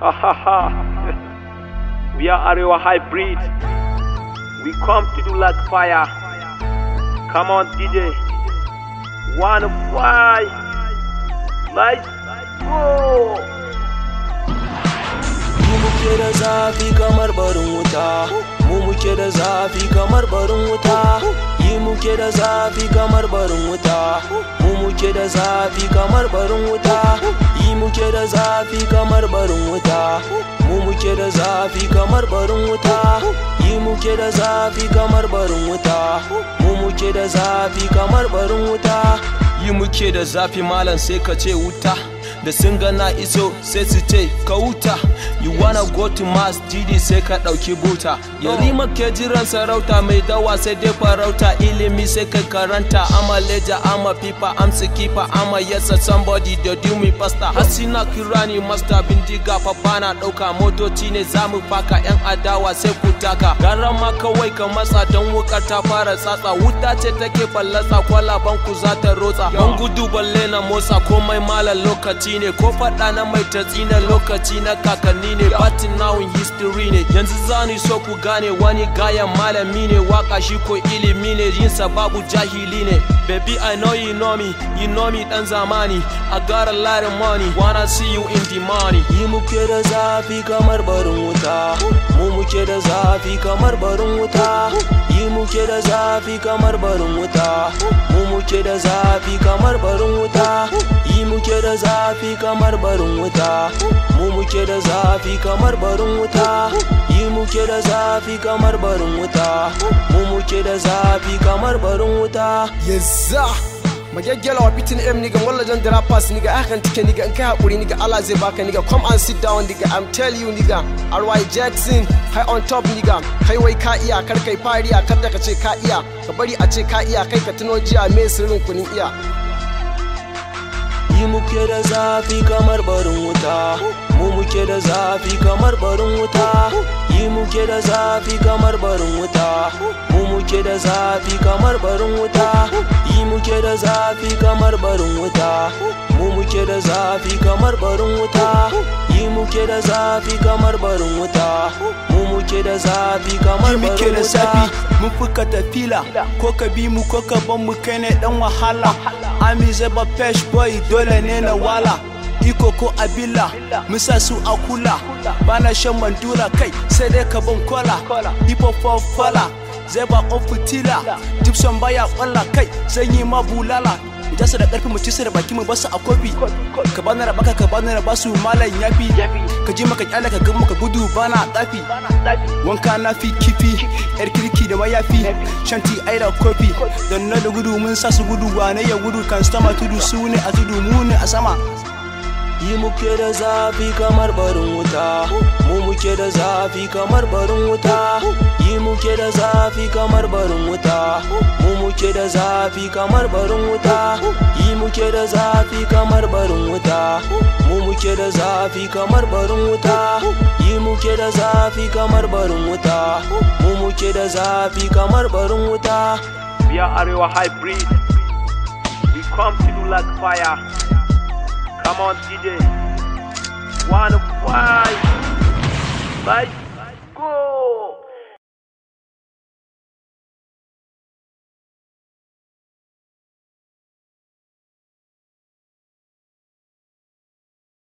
Ha ha ha. We are Arewa Hybrid. We come to do like fire. Come on, DJ. Wanna fly? Let's go. Mu muke da zafi kamar barin wuta Mu muke da zafi kamar barin wuta Yi muke da zafi kamar barin wuta Mu muke da zafi kamar barin wuta Yi muke da zafi kamar barin wuta Mu muke da zafi kamar barin wuta Yi muke da zafi kamar barin wuta Mu muke da zafi kamar barin wuta Yi muke da zafi malam sai ka ce wuta da sun gana iso sai su ce ka wuta you wanna go to mass didi sai ka ɗauki buta yarima ke jiran sarauta mai dawa sai dai farauta ilimi sai kai karanta ama leja ama pipa am sikipa ama yasa somebody da do me pasta hasina kirani master bindiga fa bana ɗauka motoci ne zamu faka yan adawa sai ku taka garan ma kawai ka matsa don wukar ta fara tsatsa wuta ce take ballatsa kwalaban ku za ta rotsa ban gudu balle na motsa komai malam lokaci ne ko faɗa na mai tatsi na lokaci na kakanni ne batin nawin history ne yanzu zani so ku gane wani gayan malami ne waka shi ko ilimi ne yin babu jahili ne baby i know you know me you know me dan zamani i got a lot of money wanna see you in the money yi muke da zafi kamar barin wuta mu muke da zafi kamar barin wuta yi muke da zafi kamar barin wuta mu muke da zafi kamar barin wuta yi muke da zafi kamar barin wuta mu muke da zafi kamar barin wuta yi muke da zafi kamar barin wuta mu muke da zafi kamar barin wuta Yezza Magyaggyala wa bitin M nigga walla jan dara pass nigga hakan tike nigga in kai hakuri nigga Allah zai baka nigga come and sit down nigga I'm tell you nigga RY Jackson high on top nigga kai wai ka iya kar kai fariya kar da ka ce ka iya ka bari a ce ka iya kai ka tuno jiya me sirrin kunin iya yi muke da zafi kamar barin wuta mu muke da zafi kamar barin wuta yi muke da zafi kamar barin wuta mu muke da zafi kamar barin wuta yi muke da zafi kamar barin wuta mu muke da zafi kamar barin wuta yi muke da zafi kamar barin wuta mu muke da zafi kamar Yi muke barin da wuta zafi mun fi katafila ko ka bi mu ko ka ban mu kai ne dan wahala ami zaba pesh boy dole ne na wala iko ko abila musa su a kula bana shan mandura kai sai dai ka ban kola hip hop fala zai ba on fitila gibson baya kwalla kai zan yi ma bulala ita su da karfi mu ci su da baki mu basu a kofi ka bani rabaka ka bani raba su malam yafi ka ji maka kyale ka gan maka gudu bana tsafi wanka na fi kifi yar kirki da mayafi shanti ai da kofi don na da gudu mun sa su gudu wane ya gudu kan sama tudu su ne a tudu mu ne a sama yi muke da zafi kamar barin wuta mu muke da zafi kamar barin wuta yi muke da zafi kamar barin wuta mu muke da zafi kamar barin wuta yi muke da zafi kamar barin wuta mu muke da zafi kamar barin wuta yi muke da zafi kamar barin wuta mu muke da zafi kamar barin wuta We are Arewa Hybrid. We come to do like fire. Come on, DJ. Wanna fly? Let's